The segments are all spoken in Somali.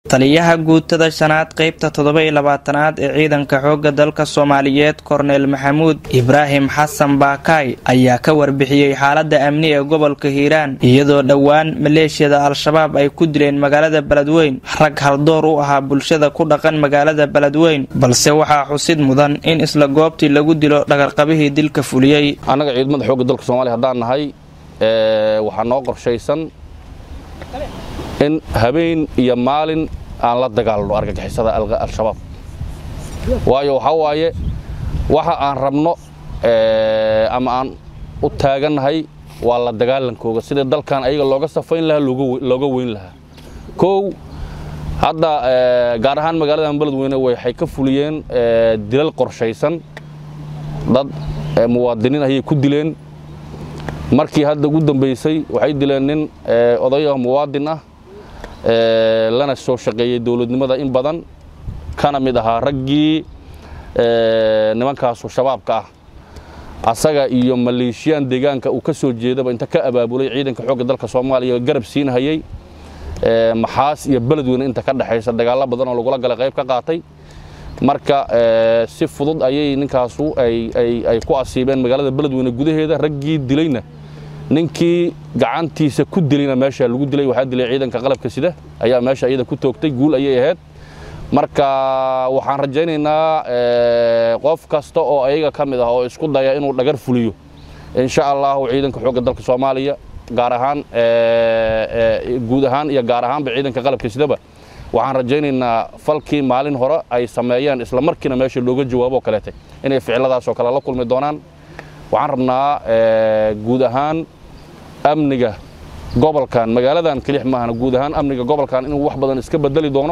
taliyaha guutada shanaad qeybta toddoba iyo labaatanaad ee ciidanka xoogga dalka soomaaliyeed korneel maxamuud ibraahim xasan baakaay ayaa ka warbixiyey xaalada amni ee gobolka hiiraan iyadoo dhowaan maleeshiyada al-shabaab ay ku dileen magaalada beledweyn rag haldoor u ahaa bulshada ku dhaqan magaalada beledweyn balse waxaa xusid mudan in isla goobtii lagu dilo dhagarqabihii dilka fuliyey annaga ciidamada xoogga dalka soomaaliya haddaan nahay waxaa noo qorshaysan in habeen iyo maalin aan la dagaalno argagixisada al-shabaab waayo waxaa waaye waxa aan rabno ama aan u taagannahay waa la dagaalankooga sida dalkan ayaga looga safayn lahaa looga weyn lahaa kow hadda gaar ahaan magaaladan beledweyne waxay ka fuliyeen dilal qorshaysan dad muwaadiniin ayay ku dileen markii hadda ugu dambaysay waxay dileen nin oday ah muwaadin ah lana soo shaqeeyey dowladnimada in badan kana mid ahaa raggii nimankaasu shabaabka ah asaga iyo maleeshiyaan deegaanka uu ka soo jeedaba inta ka abaabulay ciidanka xoogga dalka soomaaliya garab siinhayey maxaas iyo beledweyne inta ka dhexaysa dagaallo badan oo lagula galay qayb ka qaatay marka si fudud ayay ninkaasu ay ku asiibeen magaalada beledweyne gudaheeda raggii dilayna ninkii gacantiisa ku dilayna meesha lagu dilay waxaa dilay ciidanka qalabka sida ayaa meesha iyada ku toogtay guul ayay ahayd marka waxaan rajaynaynaa qof kasta oo ayaga ka mid ah oo isku daya inuu dhagar fuliyo insha allahu ciidanka xoogga dalka soomaaliya gaar ahaan guud ahaan iyo gaar ahaanba ciidanka qalabka sidaba waxaan rajaynaynaa falkii maalin hore ay sameeyeen isla markiina meesha looga jawaabo kaleetay inay ficiladaasoo kale la kulmi doonaan waxaan rabnaa guud ahaan amniga gobolkan magaaladan kelix maahana guud ahaan amniga gobolkan inuu wax badan iska bedeli doono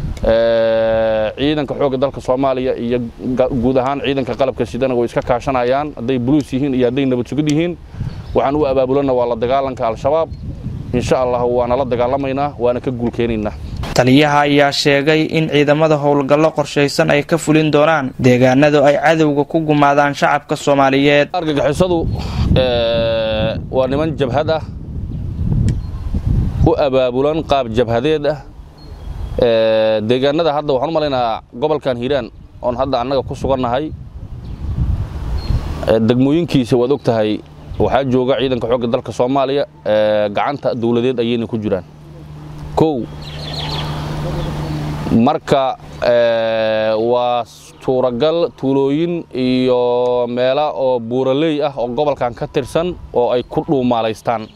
ciidanka xoogga dalka soomaaliya iyo guud ahaan ciidanka qalabka sidana way iska kaashanayaan hadday buluus yihiin iyo hadday nabad sugid yihiin waxaan u abaabulana waa la dagaalanka al-shabaab insha allah waana la dagaalamaynaa waana ka guulkeenaynaa taliyaha ayaa sheegay in ciidamada howlgallo qorshaysan ay ka fulin doonaan deegaanadu ay cadowga ku gumaadaan shacabka soomaaliyeed argagixisadu waa niman jabhad ah u abaabulan qaab jabhadeed ah deegaanada hadda waxaan u malaynaa gobolkan hiiraan oon hadda annaga ku sugannahay degmooyinkiisa waad og tahay waxaa jooga ciidanka xoogga dalka soomaaliya gacanta dawladeed ayayna ku jiraan kow marka waa suuragal tuulooyin iyo meela oo buuraley ah oo gobolkan ka tirsan oo ay ku dhuumaalaystaan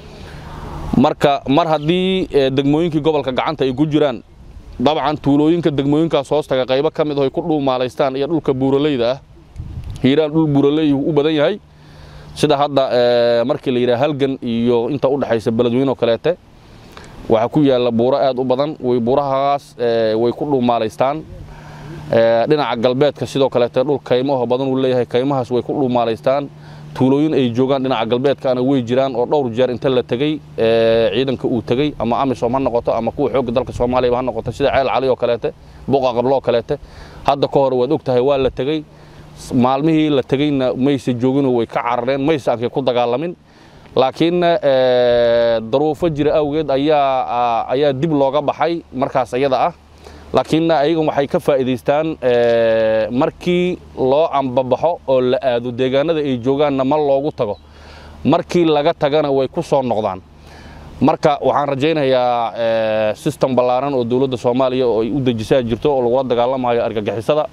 marka mar haddii degmooyinkii gobolka gacanta ay ku jiraan dabcan tuulooyinka degmooyinkaas hoostaga qaybo ka mid oo ay ku dhuumaalaystaan iyo dhulka buuraleyda ah hiiraan dhul buuraley u badan yahay sida hadda markii la yidhaha halgan iyo inta u dhexaysa beledweyne oo kaleete waxaa ku yaalla buuro aad u badan way buurahaas way ku dhuumaalaystaan dhinaca galbeedka sidoo kaleete dhul kaymaho badan uu leeyahay kaymahaas way ku dhuumaalaystaan tuulooyin ay joogaan dhinaca galbeedkaana way jiraan oo dhowr jeer inta la tegey ciidanka uu tegey ama amisom ha noqoto ama kuwa xoogga dalka soomaaliyaba ha noqoto sida ceel cali oo kaleete buqa qablo oo kaleete hadda ka hor waad og tahay waa la tegey maalmihii la tegeyna mayse jooginoo way ka carareen mayse aankay ku dagaalamin laakiin daruufo jira awgeed ayaa ayaa dib looga baxay markaas ayada ah laakiin ayagan waxay ka faa'iidaystaan markii loo ambabaxo oo la aado deegaanada ay joogaanna ma loogu tago markii laga tagana way ku soo noqdaan marka waxaan rajaynayaa sistem ballaaran oo dowladda soomaaliya oo ay u dejisaa jirto oo lagula dagaalamayo argagixisada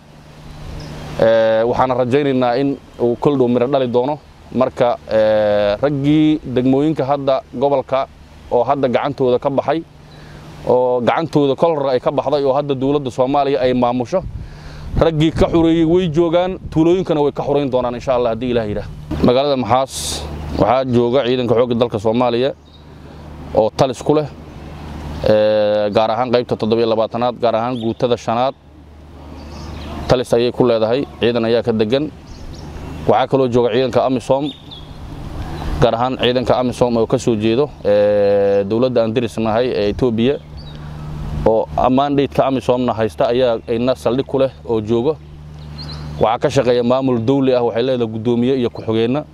waxaana rajaynaynaa in uu koldhow miro dhali doono marka raggii degmooyinka hadda gobolka oo hadda gacantooda ka baxay oo gacantooda kol hore ay ka baxday oo hadda dowladda soomaaliya ay maamusho raggii ka xureeyey way joogaan tuulooyinkana way ka xurayn doonaan insha allah haddii ilah yidhaah magaalada maxaas waxaa jooga ciidanka xoogga dalka soomaaliya oo talis ku leh gaar ahaan qaybta toddobiyo labaatanaad gaar ahaan guutada shanaad talis ayay ku leedahay ciidan ayaa ka degan waxaa kaloo jooga ciidanka amisom gaar ahaan ciidanka amisom oo ka soo jeedo dowladda aan dirisnahay ee etoobiya oo mandatka amisomna haysta ayaa ina saldhig ku leh oo jooga waxaa ka shaqeeya maamul dawli ah waxay leedahay guddoomiye iyo ku-xigeenna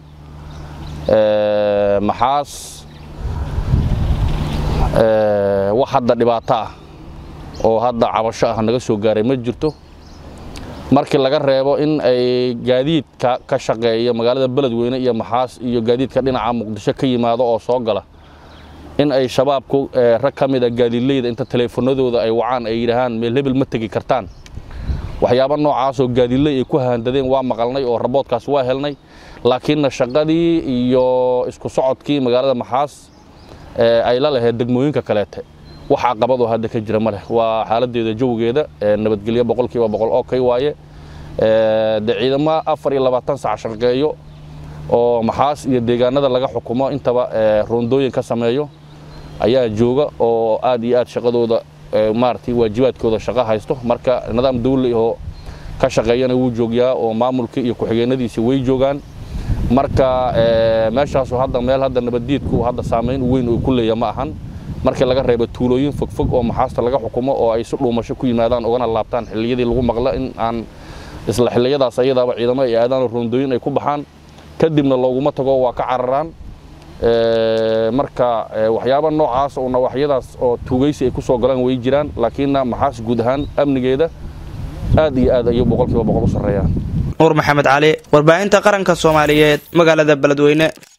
maxaas wax hadda dhibaato ah oo hadda cabasho ah naga soo gaaray ma jirto markii laga reebo in ay gaadiidka ka shaqeeya magaalada beledweyne iyo maxaas iyo gaadiidka dhinaca muqdisho ka yimaado oo soo gala in ay shabaabku rag ka mid a gaadiidleyda inta taleefanadooda ay wacaan ay yidhaahaan meel hebel ma tegi kartaan waxyaaba noocaasoo gaadiidley ay ku haandadeen waa maqalnay oo raboodkaas waa helnay laakiinna shaqadii iyo isku socodkii magaalada maxaas ay la lahayd degmooyinka kaleete wax caqabadoo hadda ka jira ma leh waa xaaladeeda jawigeeda nabadgelyo boqolkiiba boqol oo kay waaye de ciidamo afar iyo labaatan sac shaqeeyo oo maxaas iyo deegaanada laga xukumo intaba roondooyin ka sameeyo ayaa jooga oo aad iyo aad shaqadooda maaragtay waajibaadkooda shaqo haysto marka nidaam dawli oo ka shaqeeyana wuu joogyaa oo maamulkii iyo ku-xigeenadiisi way joogaan marka meeshaasu hadda meel hadda nabaddiidku hadda saamayn weyn uu ku leeya ma ahan markii laga reebo tuulooyin fogfog oo maxaasta laga xukumo oo ay si dhuumasho ku yimaadaan ugana laabtaan xilliyadii lagu maqlo in aan isla xilliyadaas ayadaaba ciidamo ay aadaan roondooyin ay ku baxaan kadibna looguma tago waa ka cararaan marka waxyaaba noocaas oo nawaaxyadaas oo tuugaysi ay ku soo galaan way jiraan laakiinna maxaas guud ahaan amnigeeda aad iyo aad ayuu boqolkiiba boqol u sarreeyaan nuur maxamed cali warbaahinta qaranka soomaaliyeed magaalada beledweyne